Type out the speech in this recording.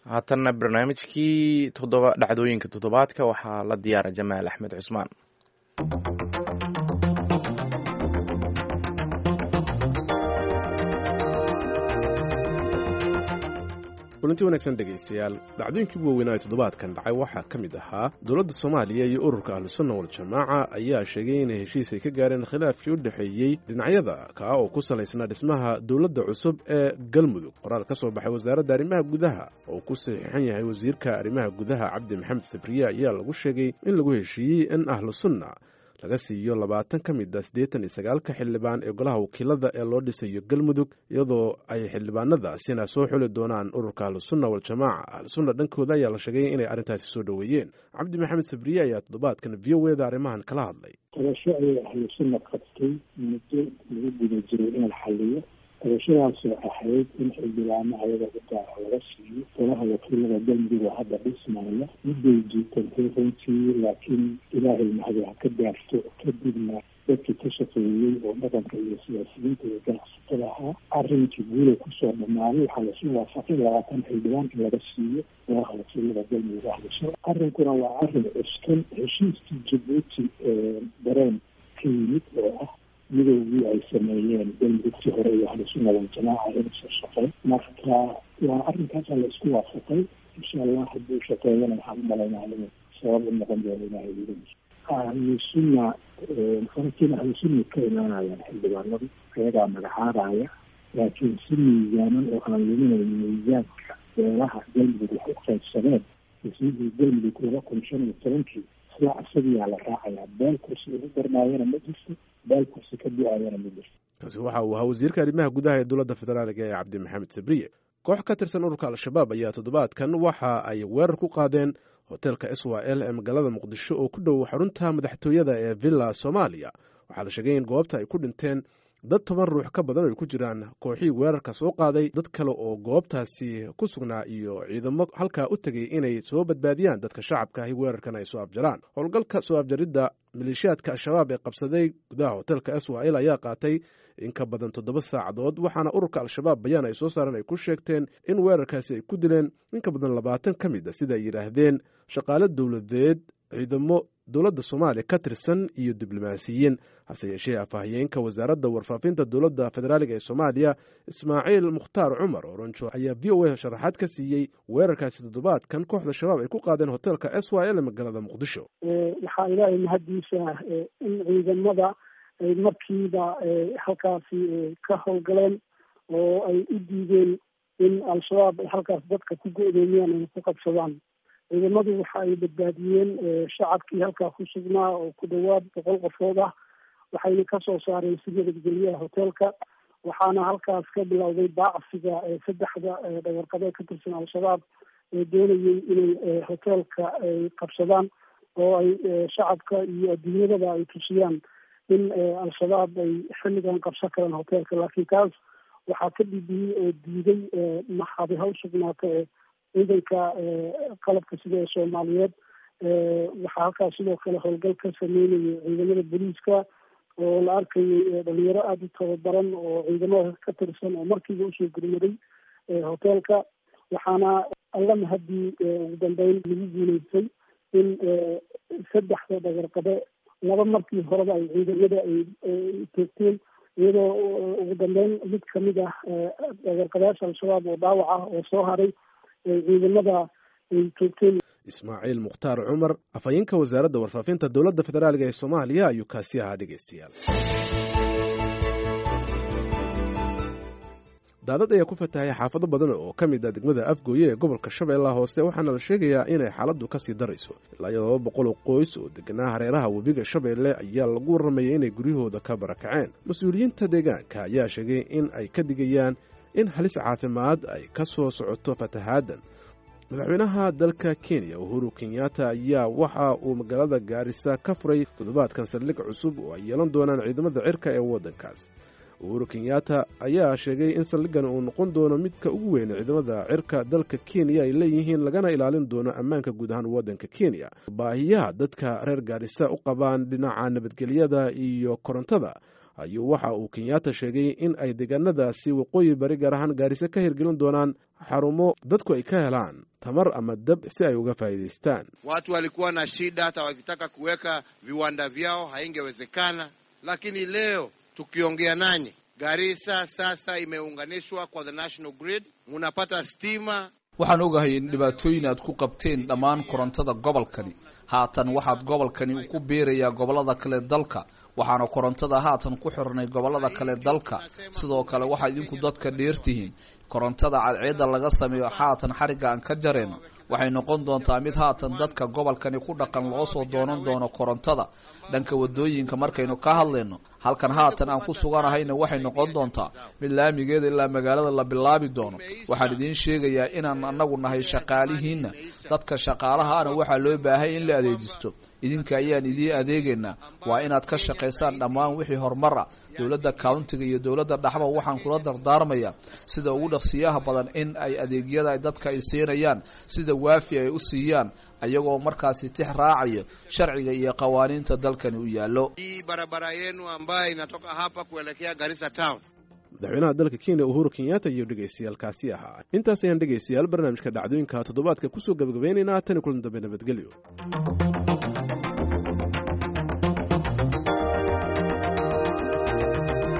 haatanna barnaamijkii toddoba dhacdooyinka toddobaadka waxaa la diyaara jamaal axmed cusmaan kulanti wanaagsan dhegaystayaal dhacdooyinkii ugu waaweynaa ee toddobaadkan dhacay waxaa ka mid ahaa dowladda soomaaliya iyo ururka ahlusunna waljamaaca ayaa sheegay inay heshiis ay ka gaareen khilaafkii u dhexeeyey dhinacyada kaa oo ku salaysnaa dhismaha dowladda cusub ee galmudug qoraal ka soo baxay wasaaradda arrimaha gudaha oo ku saxiixan yahay wasiirka arrimaha gudaha cabdi maxamed sabriye ayaa lagu sheegay in lagu heshiiyey in ahlusunna laga siiyo labaatan ka mid a siddeetan iyo sagaalka xildhibaan ee golaha wakiilada ee loo dhisayo galmudug iyadoo ay xildhibaanadaasina soo xuli doonaan ururka ahlusunna waljamaaca ahlusunna dhankooda ayaa la sheegay inay arrintaasi soo dhoweeyeen cabdi maxamed sabriye ayaa toddobaadkan v o eda arrimahan kala hadlay tabasho ayay ahlusunna qabtay muddo lagu guda jiray in la xaliyo tabashadaasoo ahayd in xildhibaano ayaga u gaara laga siiyo golaha wakiilada galmudug oo hadda dhismaya miday jiitantay runtii laakiin ilaahay mahadi ha ka gaarto kadibna dadkii ka shaqeeyey oo dhaqanka iyo siyaasiyiinta iyo ganacsatada ahaa arrinkii guulay kusoo dhamaaday waxaa lasu waafaqay labaatan xildhibaan in laga siiyo golaha wakiilada galmudug ahlusha arrinkuna waa arrin cuskan heshiiskii jabuuti dareen ka yimid oo ah midoogii ay sameeyeen galmudugtii hore iyo ahlusunna waljamaaca inusoo shaqey marka waa arrinkaasa la isku waafaqay insha allah hadduu shaqeeyana waxaan u malaynaa inuu sabab u noqon doono ilahay wiilis ahlusunna farakiin ahlusunna ka imaanayaan xildhibaanadu ayagaa magacaabaya laakiin si miisaanan oo aan luminayn miisaanka beelaha galmudug wax u qaybsadeen ismihii galmudug laba kun shan iyo tobankii sida isagiyaa la raacayaa beel kursi ugu darnaayana ma jirto beel kursi ka du-ayana ma jirto kaasi waxa uu ahaa wasiirka arrimaha gudaha ee dowladda federaaliga ee cabdi maxamed sabriye koox ka tirsan ururka al-shabaab ayaa toddobaadkan waxa ay weerar ku qaadeen hoteelka s w l ee magaalada muqdisho oo ku dhow xarunta madaxtooyada ee villa soomaaliya waxaa la sheegay in goobta ay ku dhinteen dad toban ruux ka badan ay ku jiraan kooxii weerarka soo qaaday dad kale oo goobtaasi ku sugnaa iyo ciidamo halkaa u tegay inay soo badbaadiyaan dadka shacabka ahi weerarkan ay soo abjaraan howlgalka soo abjaridda maleeshiyaadka al-shabaab ee qabsaday gudaha hoteelka s w l ayaa qaatay in ka badan toddoba saacadood waxaana ururka al-shabaab bayaan ay soo saareen ay ku sheegteen in weerarkaasi ay ku dileen in ka badan labaatan ka mid a sida ay yidhaahdeen shaqaale dowladeed ciidamo dowladda soomaaliya ka tirsan iyo diblomaasiyiin hase yeeshee afhayeenka wasaaradda warfaafinta dowladda federaaliga ee soomaaliya ismaaciil mukhtaar cumar oronjo ayaa v o a sharaxaad ka siiyey weerarkaasi toddobaadkan kooxda shabaab ay ku qaadeen hoteelka s y l magaalada muqdisho waxaa ilaahay mahaddiisa in ciidamada ay markiiba halkaasi ka howlgaleen oo ay u diideen in al-shabaab ay halkaas dadka ku go-doomiyaan ay ku qabsadaan ciidamadu waxa ay badbaadiyeen shacabkii halkaa ku sugnaa oo ku dhawaad boqol qofood ah waxayna kasoo saareen si nabadgelyaha hoteelka waxaana halkaas ka bilowday baacsiga saddexda dhawarqabe ka tirsan al-shabaab ee doonayay inay hoteelka ay qabsadaan oo ay shacabka iyo adduunyadaba ay tusiyaan in al-shabaab ay xilligan qabsan karaan hoteelka laakiin kaas waxaa ka dhibiyey oo diiday maxaadi ha u sugnaata ciidanka qalabka sida ee soomaaliyeed waxaa halkaas sidoo kale howlgal ka sameynayay ciidamada booliiska oo la arkayay dhalinyaro aada u tababaran oo ciidamada ka tirsan oo markiiba usoo gurmaday hoteelka waxaana alla mahadii ugu dambeyn lagu guuleystay in saddexda dhagarqabe laba markii horeba ay ciidamada ay toogteen iyadoo ugu dambeyn mid kamid ah dhagarqabeyaasha al-shabaab oo dhaawac ah oo soo haray ciidamada ay toogteen ismaaciil mukhtaar cumar afhayeenka wasaaradda warfaafinta dowladda federaaliga ee soomaaliya ayuu kaasi ahaa dhegeystayaal daadad ayaa ku fatahay xaafado badan oo ka mid ah degmada afgooye ee gobolka shabeellaha hoose waxaana la sheegayaa inay xaaladdu ka sii darayso ilaa iyo laba boqol oo qoys oo deganaa hareeraha webiga shabeelle ayaa lagu warramayay inay guryahooda ka barakaceen mas-uuliyiinta deegaanka ayaa sheegay in ay ka digayaan in halis caafimaad ay ka soo socoto fatahaaddan madaxweynaha dalka kenya uhuru kenyatta ayaa waxa uu magaalada gaarisa ka furay toddobaadkan saldhig cusub oo ay yeelan doonaan ciidamada cirka ee waddankaas uhuru kenyatta ayaa sheegay in saldhigan uu noqon doono midka ugu weyn ciidamada cirka dalka kenya ay leeyihiin lagana ilaalin doono ammaanka guud ahaan waddanka kenya baahiyaha dadka reer gaarisa u qabaan dhinaca nabadgelyada iyo korontada ayuu waxa uu kenyatta sheegay in ay deegaanadaasi waqooyi bari gaar ahaan gaariso ka hirgelin doonaan xarumo dadku ay ka helaan tamar ama dab si ay uga faa'iidaystaan watu walikuwa na shida, hata wakitaka kuweka viwanda vyao haingewezekana, lakini leo tukiongea nanyi, Garissa sasa imeunganishwa kwa the national grid, munapata stima. waxaan ogahay in dhibaatooyin aad ku qabteen dhammaan korontada gobolkani haatan waxaad gobolkani ku biirayaa gobollada kale dalka waxaana korontada haatan ku xirnay gobollada kale dalka sidoo kale waxaa idinku dadka dheertihiin korontada cadceedda laga sameeyo haatan xarigga aan ka jarayno waxay noqon doontaa mid haatan dadka gobolkani ku dhaqan loo soo doonan doono korontada dhanka wadooyinka markaynu ka hadlayno halkan haatan aan ku suganahayna waxay noqon doontaa mid laamigeeda ilaa magaalada la bilaabi doono waxaan idiin sheegayaa inaan anagu nahay shaqaalihiinna dadka shaqaalahaana waxaa loo baahay in la adeejisto idinka ayaan idiin adeegaynaa waa inaad ka shaqaysaan dhammaan wixii horumar ah dowladda countiga iyo dowladda dhaxba waxaan kula dardaarmayaa sida ugu dhaqsiyaha badan in ay adeegyada dadka ay siinayaan sida waafi ay u siiyaan ayagoo markaasi tix raacayo sharciga iyo qawaaniinta dalkani u yaallo Hii barabara yenu ambayo inatoka hapa kuelekea Garissa town madaxweynaha dalka kenya uhuru kenyatta iyo dhegaystayaalkaasi ahaa intaas ayaan dhegaystayaal barnaamijka dhacdooyinka toddobaadka kusoo gabagabaynaynaa tani kulan dambe nabadgelyo